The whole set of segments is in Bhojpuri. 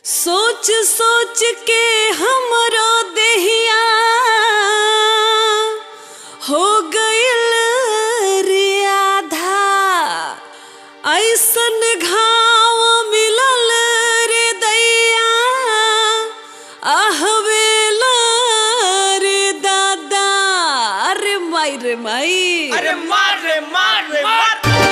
सोच सोच के हमरो देहिया हो गइल रे आधा ऐसन घाव मिलल रे दैया आहवेला रे दादा अरे माई रे माई अरे मार रे मार रे मार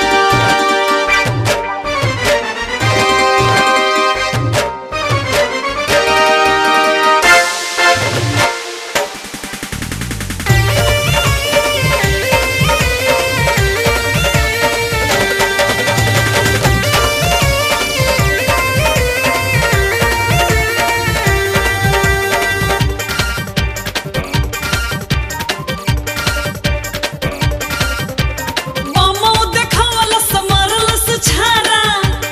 बमो देखावलस मरलस छारा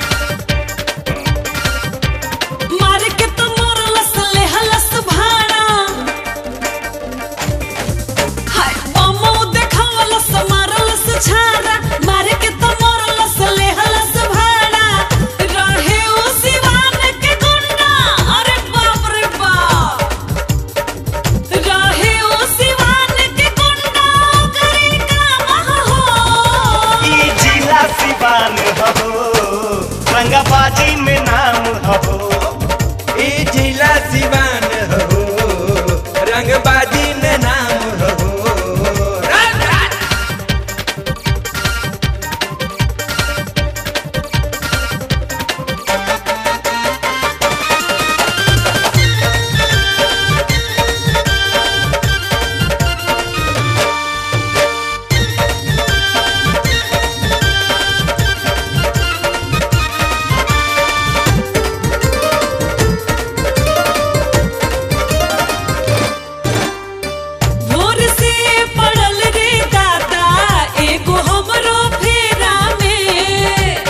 मार के तो मरलस लेहलस भाड़ा हाय बमो देखावलस मरलस छारा मार के तो मरलस लेहलस भाड़ा रहे उ सिवान के गुंडा अरे बाप रे बाप रहे उ सिवान के गुंडा करे काम हो ई जिला सिवान हो रंगाबाजी में नाम हो ई जिला सिवान हो रंगबाजी में नाम हो राज राज भोर से पड़ल रे दादा एगो हमरो फेरा में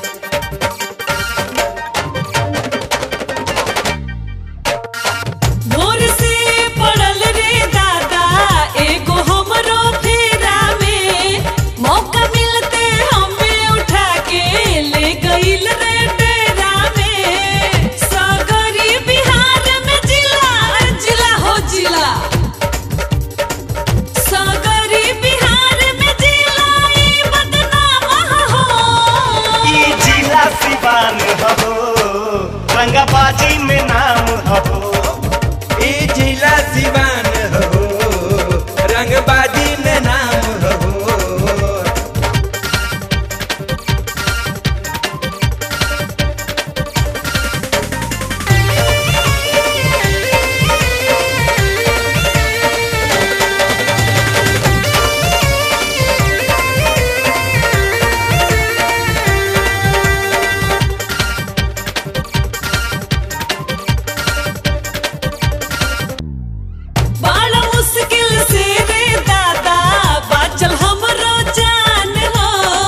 भोर से पड़ल रे दादा एगो हमरो फेरा में मौका मिलते हमें उठा के ले गइल रे डेरा में सगरी बिहार में जिला जिला हो जिला सागरी बिहार में जिलाई बदनाम हो ई जिला सिवान हो रंगाबाजी में नाम हो ई जिला सिवान हो रंगबाजी में नाम हो बड़ा मुश्किल से रे दादा बाचल हमरो जान हो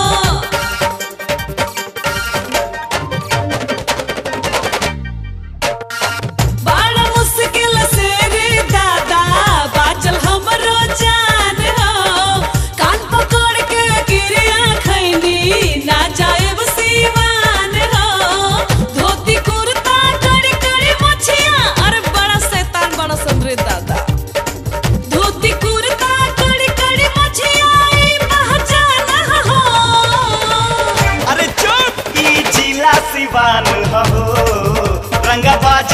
बड़ा मुश्किल से रे दादा बाचल हमरो जान हो कान पकड़ के गिरिया खैनी ना जाएब सीवान हो धोती कुर्ता कड़ी कड़ी मछिया अरे बड़ा शैतान बड़ा सन रे दादा धोती कुर्ता कड़ी कड़ी मछिया ई पहचान हो अरे चुप ई जिला सिवान हो रंगाबाजी